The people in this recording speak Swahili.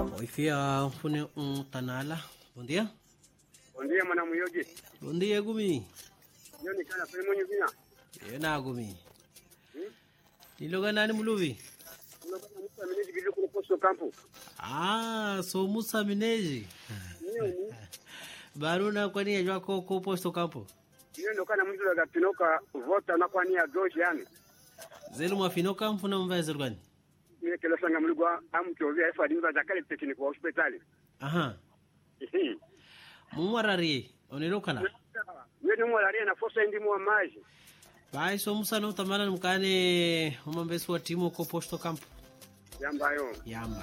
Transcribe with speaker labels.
Speaker 1: Oifia fune um tanala. Bom dia.
Speaker 2: Bom dia, mwana muyogi.
Speaker 1: Bom dia, Gumi.
Speaker 2: Yo ni kana pele mwenye vina.
Speaker 1: Yena Gumi.
Speaker 2: Hmm?
Speaker 1: Niloga nani muluvi?
Speaker 2: Uno kana mtu ameneji gili kuno posto kampu.
Speaker 1: Ah, so Musa Mineji.
Speaker 2: Niyo ni.
Speaker 1: Baruna kwani yajwa ko ko posto campo.
Speaker 2: Niyo ndo kana mtu daga pinoka vota na kwa nia doji yani.
Speaker 1: Zelu mwafinoka mfuna mvae gani?
Speaker 2: Niyo kelo sanga mlugwa amchovia efa dimba zakale tekini kwa hospitali.
Speaker 1: Aha.
Speaker 2: Ihi.
Speaker 1: Mumwarari. Onelokana.
Speaker 2: Niyo ni mwalaria na fosa ndi mwa maji.
Speaker 1: Bai so Musa no tamana mkane umambesu wa timu ko posto campo.
Speaker 2: Yamba yo.
Speaker 1: Yamba.